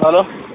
ሄሎ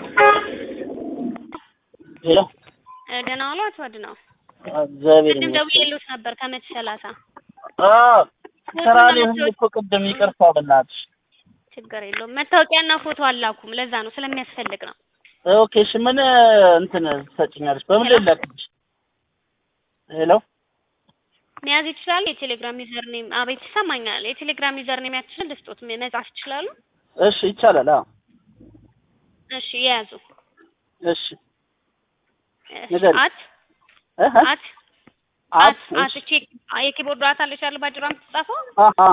ሄሎ ደህና ዋሉ አቶ አድነው? እግዚአብሔር ቅድም ይመስገን። ደውዬልዎት ነበር ከመቶ ሰላሳ አዎ ስራ ላይ ሆኜ እኮ ቅድም ይቅርታ በእናትሽ። ችግር የለውም። መታወቂያና ፎቶ አላኩም። ለዛ ነው ስለሚያስፈልግ ነው። ኦኬ እሺ ምን እንትን ትሰጭኛለሽ? በምን ላይ ላክልሽ? ሄሎ መያዝ ይችላሉ። የቴሌግራም ዩዘር ኔም አቤት ይሰማኛል። የቴሌግራም ዩዘር ኔም ያችላል ልስጦት መጻፍ ይችላሉ። እሺ ይቻላል። አዎ እሺ የያዙ እሺ ንገሪ። አት እህ አት አት አት አት እቺ የኪቦርድ አት አለች ያለ ባጭሯ የምትጻፈው አሃ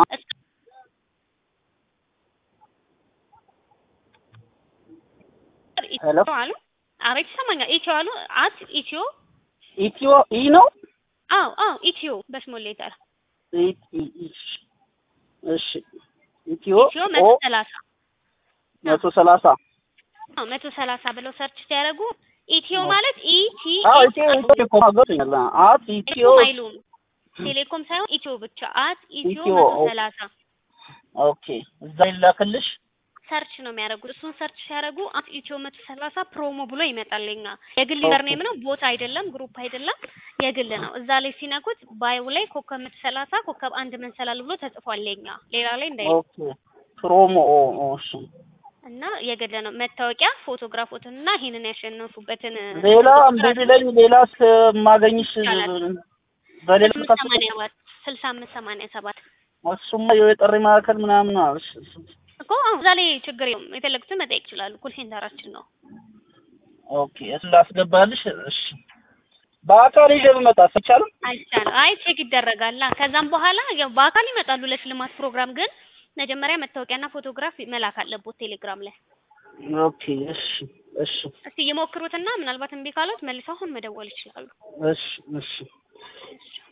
ሄሎ አሉ አቤት ይሰማኛል። ኢትዮ አሉ አት ኢትዮ ኢትዮ ኢ ነው አዎ አዎ ኢትዮ በስሞል ሌተር ኢ- ኢ- ኢ- እሺ ኢትዮ ኢትዮ ኦ መቶ ሰላሳ መቶ ሰላሳ አዎ መቶ ሰላሳ ብለው ሰርች ሲያደርጉ ኢትዮ ማለት ኢቲ አዎ ኢትዮ ኢትዮ እኮ ገብቶኛል። አት ኢትዮ ቴሌኮም አይሉም። ቴሌኮም ሳይሆን ኢትዮ ብቻ አት ኢትዮ ኢትዮ መቶ ኦ- ሰላሳ ኦኬ እዛ ይላክልሽ። ሰርች ነው የሚያደርጉት። እሱን ሰርች ሲያደርጉ አት ኢትዮ መቶ ሰላሳ ፕሮሞ ብሎ ይመጣልኛ። የግል ዩዘር ኔም ነው፣ ቦት አይደለም፣ ግሩፕ አይደለም፣ የግል ነው። እዛ ላይ ሲነኩት ባዩ ላይ ኮከብ መቶ ሰላሳ ኮከብ አንድ መንሰላል ብሎ ተጽፏል። የኛ ሌላ ላይ እንዳይ ኦኬ ፕሮሞ ኦ ኦ እሺ እና የግል ነው። መታወቂያ ፎቶግራፎትን እና ይሄንን ያሸነፉበትን ሌላ እምቢ ቢለኝ ሌላስ ማገኝሽ ይቻላል። በሌላ ስልሳ አምስት ሰማንያ ሰባት ስልሳ አምስት ሰማንያ ሰባት እሱማ የጥሪ ማዕከል ምናምን ነው። እሺ እሺ። እኮ አሁን እዛ ላይ ችግር የለውም። የፈለጉትን መጠየቅ ይችላሉ። ኮል ሴንተራችን ነው። ኦኬ እሱን ላስገባልሽ። እሺ በአካል ይዤ ብመጣ አይቻልም? አይቻልም። አይ ቼክ ይደረጋል። ከዛም በኋላ ያው በአካል ይመጣሉ ለሽልማት ፕሮግራም። ግን መጀመሪያ መታወቂያና ፎቶግራፍ መላክ አለቦት ቴሌግራም ላይ። ኦኬ እሺ እሺ እስቲ ይሞክሩትና ምናልባት እምቢ ካሉት መልሰው አሁን መደወል ይችላሉ። እሺ እሺ እሺ።